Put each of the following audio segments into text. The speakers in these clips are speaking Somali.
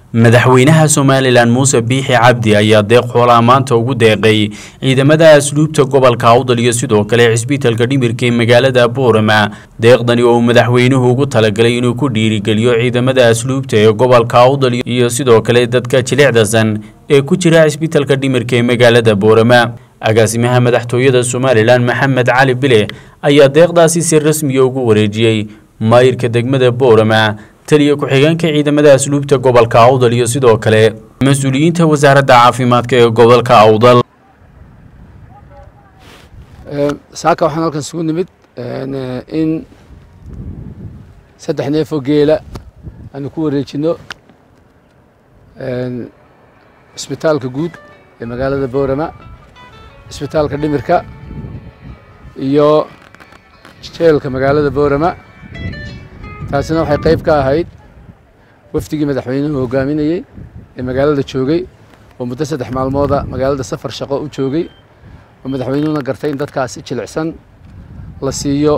madaxweynaha somalilan muuse biixi cabdi ayaa deeq xoolaha maanta ugu deeqay ciidamada asluubta gobolka awdal iyo sidoo kale cisbitalka dhimirka ee magaalada boorama deeqdani oo uu madaxweynuhu ugu talagalay inuu ku dhiirigeliyo ciidamada asluubta ee gobolka awdal iyo sidoo kale dadka jilicdasan ee ku jira cisbitalka dhimirka ee magaalada boorama agaasimaha madaxtooyada somalilan maxamed cali bile ayaa deeqdaasi si rasmiya ugu wareejiyey maayirka degmada boorama taliya ku-xigeenka ciidamada asluubta gobolka awdal iyo sidoo kale mas-uuliyiinta wasaaradda caafimaadka ee gobolka awdal saaka waxaan halkan isugu nimid in saddex neefoo geela aanu ku wareejino cisbitaalka guud ee magaalada boorama cisbitaalka dhimirka iyo jeelka magaalada boorama taasina waxay qayb ka ahayd wafdigii madaxweynuhu hogaaminayey ee magaalada joogay oo muddo saddex maalmooda magaalada safar shaqo u joogay oo madaxweynuhuna gartay in dadkaasi jilicsan la siiyo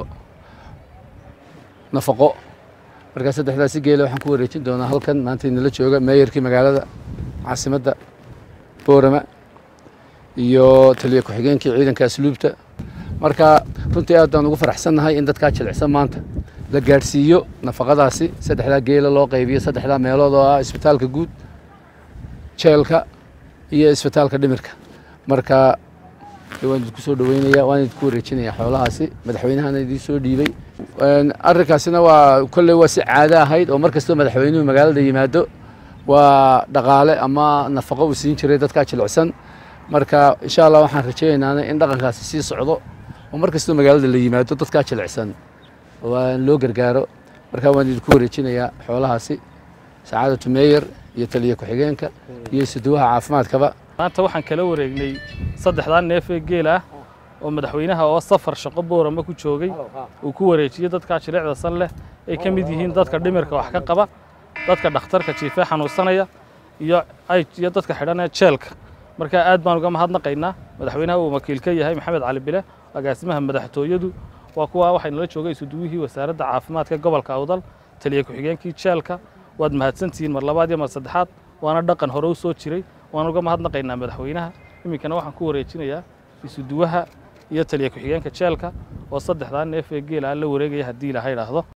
nafaqo markaa saddexdaasi geela waxaan ku wareejin doonaa halkan maanta inala jooga meeyarkii magaalada caasimadda boorama iyo taliya ku-xigeenkii ciidanka asluubta marka runtii aad baan ugu faraxsannahay in dadkaa jilicsan maanta la gaadhsiiyo nafaqadaasi saddexdaa geela loo qaybiyo saddexdaa meelood oo ah isbitaalka guud jeelka iyo isbitaalka dhimirka marka waan idinku soo dhaweynaya waan idinku wareejinaya xoolahaasi madaxweynahana idiin soo dhiibay arrinkaasina waa kolley waa si caado ahayd oo mar kastoo madaxweynuhu magaalada yimaado waa dhaqaale ama nafaqo uu siin jiray dadkaa jilicsan marka insha allah waxaan rajaynaynaa in dhaqankaasi sii socdo oo mar kastoo magaalada la yimaado dadkaa jilicsan waa loo gargaaro markaa waan idinku wareejinayaa xoolahaasi sacaadatu meeyer iyo taliya ku-xigeenka iyo suduwaha caafimaadkaba maanta waxaan kala wareegnay saddexdaa neef ee geel ah oo madaxweynaha oo safar shaqo boorama ku joogay uu ku wareejiyey dadkaa jilicda san leh ay ka mid yihiin dadka dhimirka wax ka qaba dadka dhakhtarka jiifee xanuunsanaya iyo iyo dadka xidhanee jeelka markaa aad baan uga mahadnaqaynaa madaxweynaha uu wakiil ka yahay maxamed cali bile agaasimaha madaxtooyadu waa kuwa waxay nala joogay isuduwihii wasaaradda caafimaadka gobolka awdal taliya ku-xigeenkii jeelka waad mahadsantihiin mar labaad iyo mar saddexaad waana dhaqan hore u soo jiray waan uga mahadnaqaynaa madaxweynaha iminkana waxaan ku wareejinayaa isuduwaha iyo taliya ku-xigeenka jeelka oo saddexdaa neef ee geela la wareegaya haddii ilaha idhaahdo